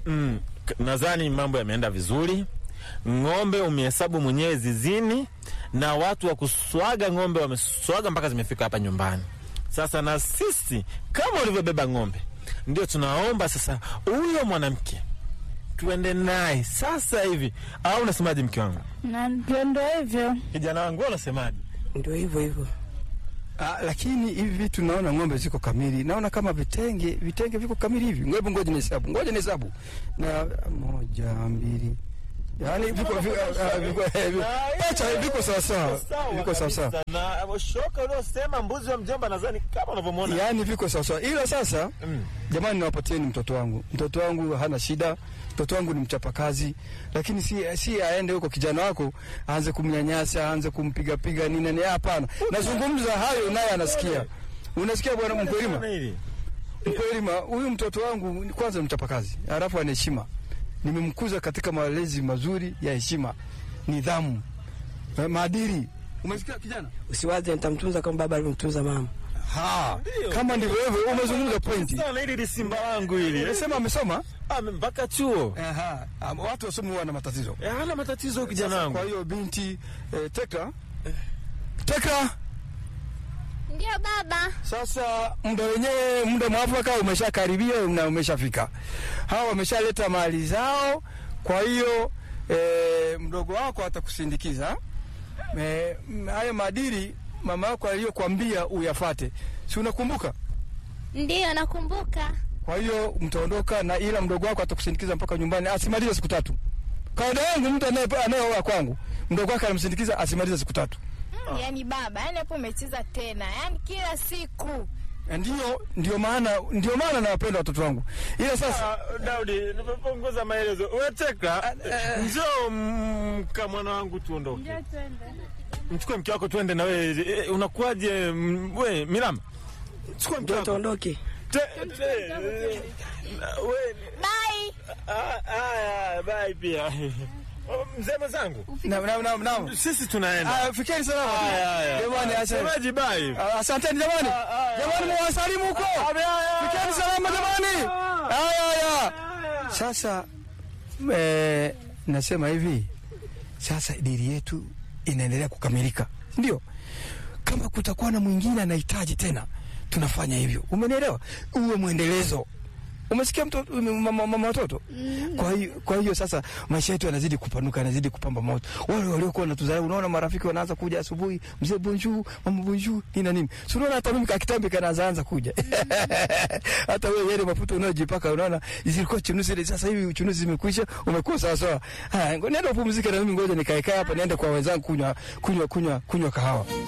Mm, k- nadhani mambo yameenda vizuri. Ng'ombe umehesabu mwenyewe zizini, na watu wa kuswaga ng'ombe wameswaga mpaka zimefika hapa nyumbani. Sasa na sisi kama ulivyobeba ng'ombe, ndio tunaomba sasa huyo mwanamke tuende naye sasa hivi, au unasemaje, mke wangu? Na ndio ndio hivyo. Kijana wangu, wewe unasemaje? Ndio hivyo hivyo. Ah, lakini hivi vitu naona ng'ombe ziko kamili, naona kama vitenge vitenge viko kamili hivi. Ngoja ngoja nihesabu, ngoja nihesabu na moja mbili, yaani viko viko ah, viko eh, viko- acha viko sawa sawa, viko sawa sawa, Na shoka uliosema mbuzi wa mjomba, nadhani kama unavyomwona yaani viko sawa sawa, ila sasa Mm. jamani, nawapatieni mtoto wangu. Mtoto wangu hana shida, mtoto wangu ni mchapakazi, lakini si, si aende huko kijana wako aanze kumnyanyasa, aanze kumpigapiga nini nini. Hapana, nazungumza hayo naye anasikia. Unasikia bwana mkulima? Ona hili. Mkwelima, huyu mtoto wangu kwanza ni mchapakazi, halafu ana heshima. Nimemkuza katika malezi mazuri ya heshima, nidhamu, eh, maadili. Umesikia kijana? Usiwaze nitamtunza kama baba alivyomtunza mama. Ha, kama ndivyo hivyo, umezungumza pointi. Sana hili ni simba wangu hili. Nimesema amesoma Ah, mpaka chuo. Aha, am- watu wasomi huwa na matatizo. Eh, hana matatizo huyu kijana Sasa wangu. Kwa hiyo binti eh, Tekra, Tekra, Ndio baba. sasa muda wenyewe, muda mwafaka umeshakaribia na umeshafika. Hawa wameshaleta mali zao, kwa hiyo eh, mdogo wako atakusindikiza. Eh, m- hayo maadili mama yako aliyokuambia uyafate, si unakumbuka? Ndio nakumbuka. Kwa hiyo mtaondoka na, ila mdogo wako atakusindikiza mpaka nyumbani, asimalize siku tatu. Kawaida yangu mtu anaye- anayeoa kwangu, mdogo wake anamsindikiza asimalize siku tatu. Mm, yani baba, yani hapo umecheza tena, yani kila siku Ndio, ndio maana ndio maana nawapenda watoto wangu, ila sasa Ah, Daudi, nimepunguza maelezo. Wewe Tekla, njoo mka mwana wangu tuondoke. Mchukue mke wako tuende na wewe. Eh, Unakuwaje mm, we Mirama? Chukua mke Ndio wako. tuondoke. Te- te- eh, we bye. ah, ah, bye pia. Oh, Mzee mwenzangu, na, na, na, na. sisi tunaenda. Ah, fikeni salama Haya, haya. jamani, asante. Semaji bye. Ah, asanteni jamani, ah, jamani mwasalimu huko, fikeni salama jamani. Haya haya, sasa eh, nasema hivi sasa, dili yetu inaendelea kukamilika, ndio kama kutakuwa na mwingine anahitaji tena, tunafanya hivyo, umenielewa? Uwe mwendelezo Umesikia mtoto mama, mama watoto? Kwa hiyo kwa hiyo sasa maisha yetu yanazidi kupanuka, yanazidi kupamba moto. Wale waliokuwa wanatudharau, unaona marafiki wanaanza kuja asubuhi, mzee bonjour, mama bonjour, nini na nini. Si unaona hata mimi kakitambi kanaanza anza kuja. hata wewe yale mafuta unayojipaka unaona zilikuwa chunuzi ile, sasa hivi chunuzi zimekwisha, umekuwa sawa sawa. Haya, ngo- nenda upumzike na mimi ngoja nikae kaa hapa niende kwa wenzangu kunywa kunywa kunywa kunywa kahawa.